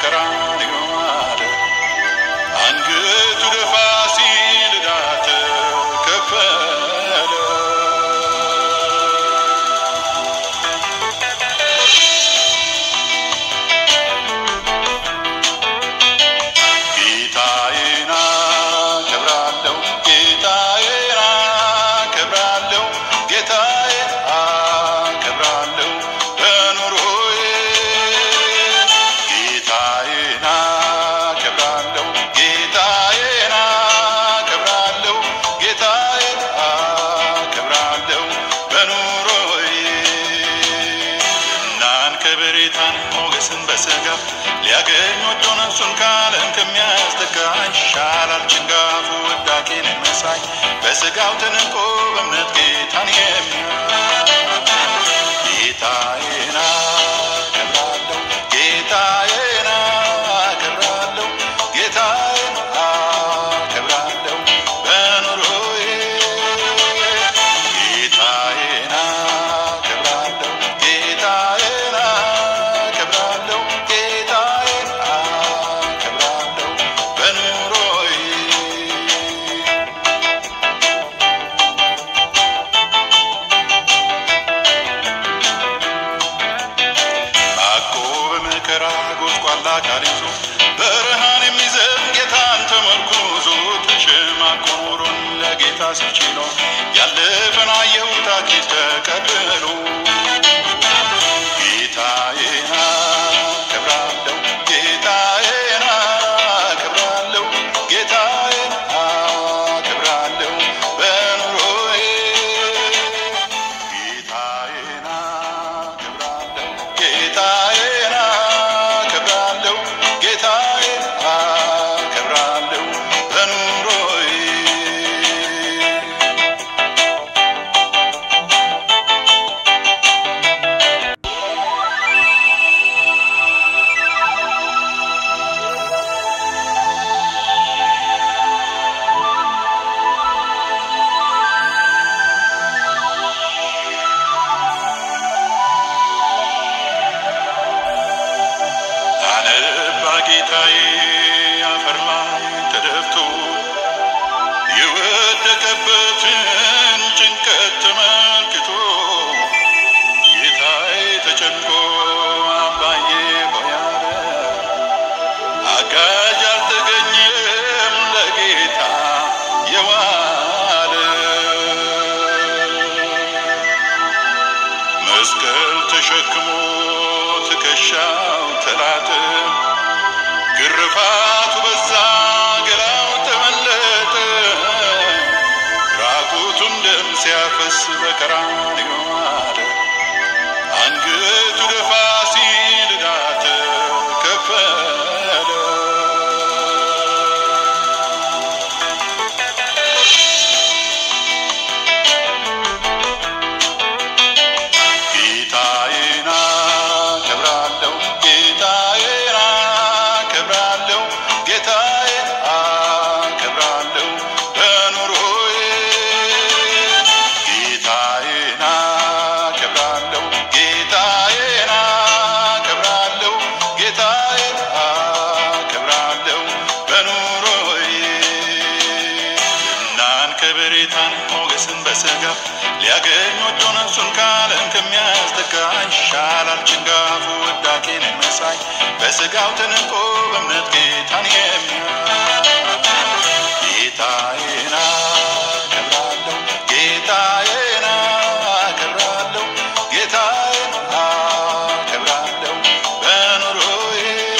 በቀራንዮ አለ። አንገቱ ደፋ ሲል ዕዳ ተከፈለ። ጌታዬን አከብራለሁ፣ ጌታዬን አከብራለሁ፣ ጌታዬን አከብራለሁ በኑሮዬ። ጌታዬን አከብራለሁ፣ ጌታዬን አከብራለሁ፣ ጌታዬን አከብራለሁ በኑሮዬ። እናን ከበሬታን ሞገስን በሥጋ ሊያገኝ ወዶ ነፍሱን ከዓለም ከሚያስጠጋ ይሻላል ጭንጋፉ ውዳቄን መሳይ በሥጋው ተንቆ በእምነት ጌታን የሚያይ ጌታዬን አከብራለሁ ጌታዬን አከብራለሁ ጌታዬን አከብራለሁ በኑሮዬ ጌታዬን አከብራለሁ ጌታዬን አከብራለሁ ጌታዬን አከብራለሁ በኑሮዬ አቆ በመከራ ጎስቋላ ቃል ይዞ በረሃን የሚዘብ ጌታን ተመርኩዞ ተሸማቆ ኖሮን ለጌታ ሲችሎ ያለፈን አየሁት አኪት ተቀብሎ ጌታዬን አከብራለሁ ጌታዬን አከብራለሁ ጌታዬን አከብራለሁ በኑሮዬ ጌታዬን አከብራለሁ ጌታዬን አከብራለሁ ጌታዬን አከብራለሁ በኑሮዬ አነባ ጌታዬ አፈር ላይ ተደፍቶ የወደቀበትን ጭንቀት ተመልክቶ ጌታዬ ተጨንቆ አባዬ ሆይ አለ። አጋዥ አልተገኘም ለጌታ የዋለ መስቀል ተሸክሞ ትከሻው ተላጠ፣ ግርፋቱ በዛ ገላው ተመለጠ፣ ራቁቱን ደም ሲያፈስ በቀራንዮ አለ። አንገቱ ደፋ ሲል ዕዳ ተከፈለ። ጌታዬን አከብራለሁ ጌታዬን አከብራለሁ ጌታዬን አከብራለሁ በኑሮዬ ጌታዬን አከብራለሁ ጌታዬን አከብራለሁ ጌታዬን አከብራለሁ በኑሮዬ እናን ከበሬታን ሞገስን በሥጋ ሊያገኝ ወዶ ነፍሱን ከዓለም ከሚያስጠጋ ይሻላል ጭንጋፉ ውዳቄን መሳይ በሥጋው ተንቆ በእምነት ጌታን የሚያይ ጌታዬን አከብራለሁ ጌታዬን አከብራለሁ ጌታዬን አከብራለሁ በኑሮዬ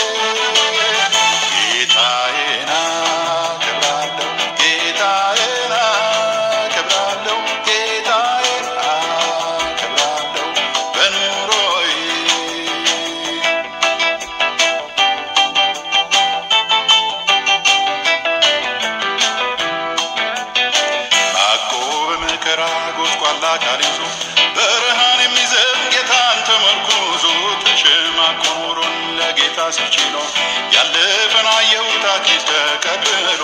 ጌታዬን አከብራለሁ ጌታዬን አከብራለሁ ጌታዬን አከብራለሁ በኑሮዬ ማቆ በመከራ ጎስቋላ ቃል ይዞ በረሃን የሚዘብ ጌታን ተመርኩዞ ተሸማቆ ኖሮን ለጌታ ሲችሎ ያለፈን አየሁት አኪት ተቀብሎ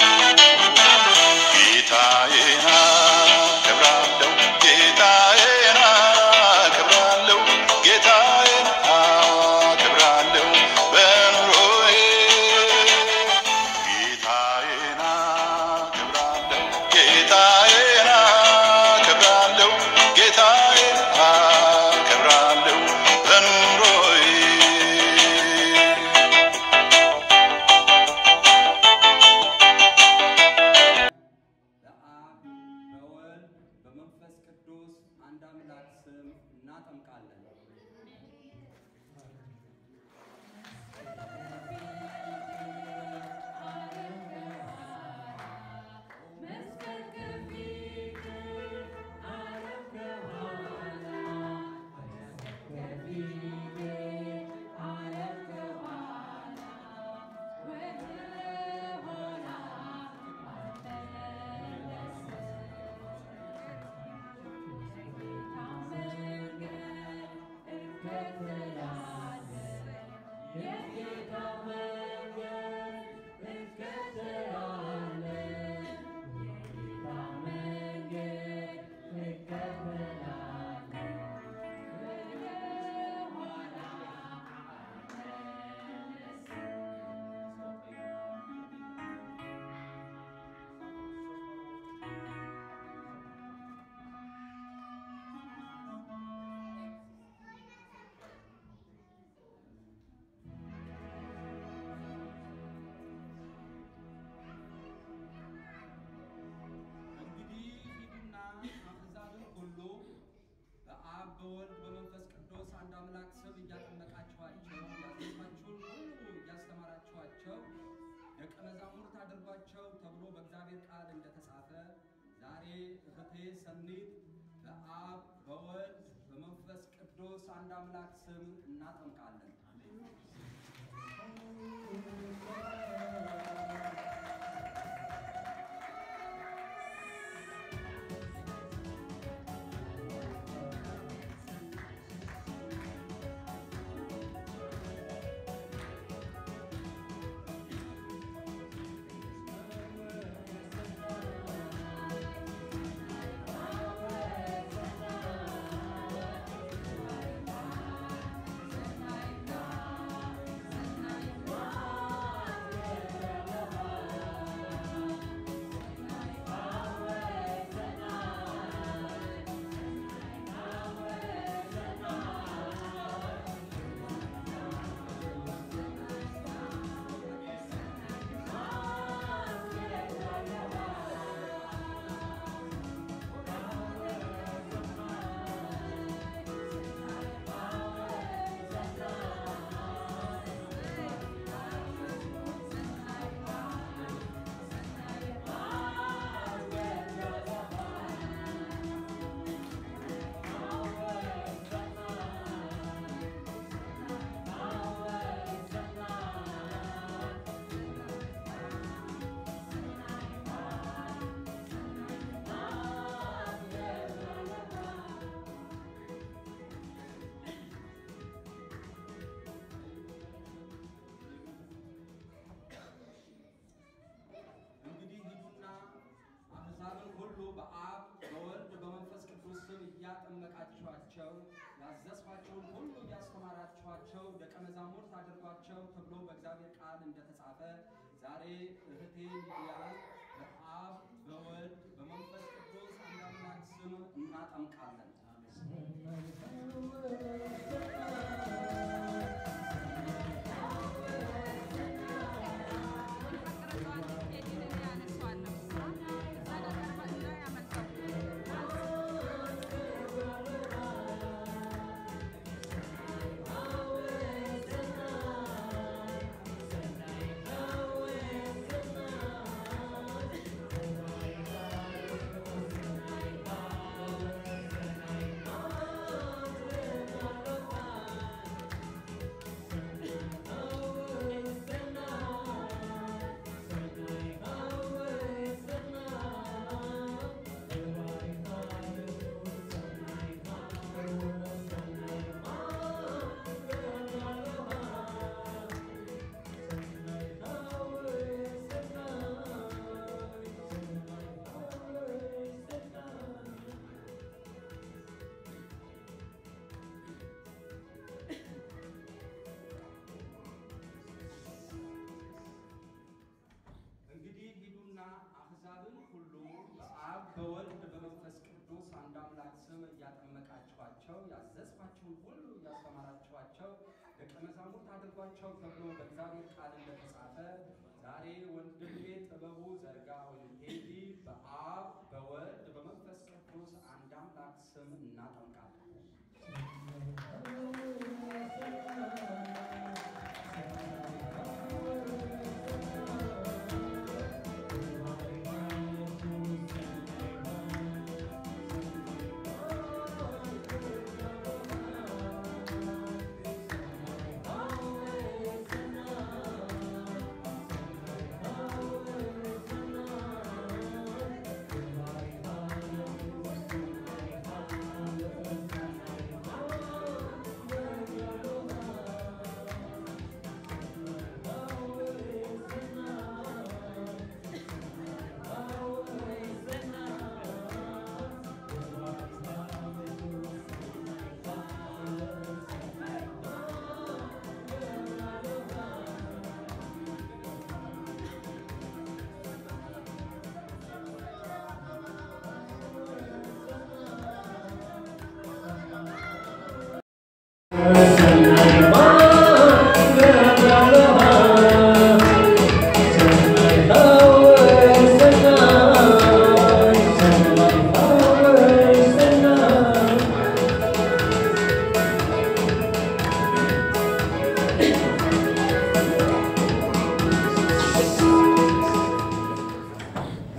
ጌታዬን አከብራለሁ ጌታዬን አከብራለሁ ጌታዬን አከብራለሁ በኑሮዬ እህቴ ሰኒት በአብ በወልድ በመንፈስ ቅዱስ አንድ አምላክ ስም እናጠምቃለን። እንግዲህ ሂዱና አሕዛብን ሁሉ በአብ በወልድ በመንፈስ ቅዱስ ስም እያጠመቃችኋቸው ያዘዝኋቸውን ሁሉ እያስተማራችኋቸው ደቀ መዛሙርት አድርጓቸው ተብሎ በእግዚአብሔር ቃል እንደተጻፈ ዛሬ እህቴ ሊዲያን በአብ በወልድ በመንፈስ ቅዱስ አንድ አምላክ ስም እናጠምቃለን። እንግዲህ ሂዱና አሕዛብን ሁሉ በአብ በወልድ በመንፈስ ቅዱስ አንድ አምላክ ስም እያጠመቃችኋቸው ያዘዝኳቸውን ሁሉ እያስተማራችኋቸው ደቀ መዛሙርት አድርጓቸው ተብሎ በእግዚአብሔር ቃል እንደተጻፈ ዛሬ ወንድሜ ጥበቡ ዘርጋ ወይም ቴዲ በአብ በወልድ በመንፈስ ቅዱስ አንድ አምላክ ስም እናጠምቃለን። Thank you.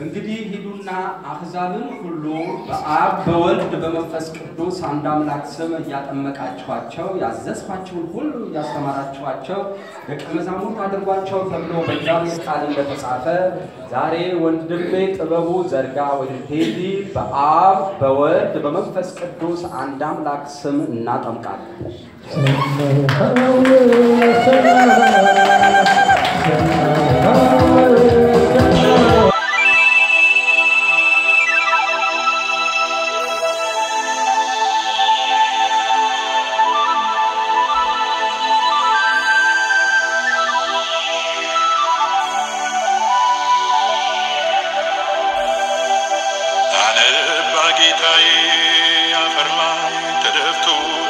እንግዲህ ሂዱና አሕዛብን ሁሉ በአብ በወልድ በመንፈስ ቅዱስ አንድ አምላክ ስም እያጠመቃችኋቸው ያዘዝኋቸውን ሁሉ እያስተማራችኋቸው ደቀ መዛሙርት አድርጓቸው ተብሎ በእግዚአብሔር ቃል እንደተጻፈ ዛሬ ወንድሜ ጥበቡ ዘርጋ ወይም ቴዲ በአብ በወልድ በመንፈስ ቅዱስ አንድ አምላክ ስም እናጠምቃለን። አነባ ጌታዬ አፈር ላይ ተደፍቶ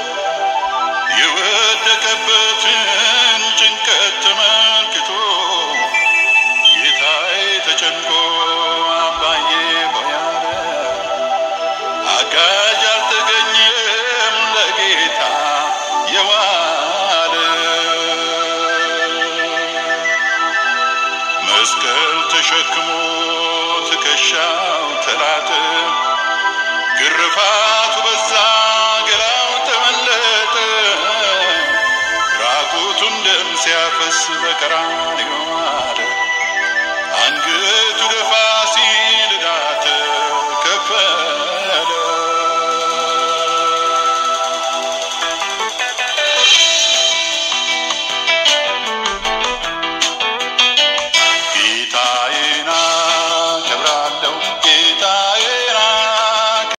የወደቀበትን ጭንቀት ተመልክቶ ጌታዬ ተጨንቆ አባዬ ሆይ አለ። አጋዥ አልተገኘም ለጌታ የዋለ መስቀል ተሸክሞ ትከሻው ተላጠ፣ ግርፋቱ በዛ ገላው ተመለጠ፣ ራቁቱን ደም ሲያፈስ በቀራንዮ አለ። አንገቱ ደፋ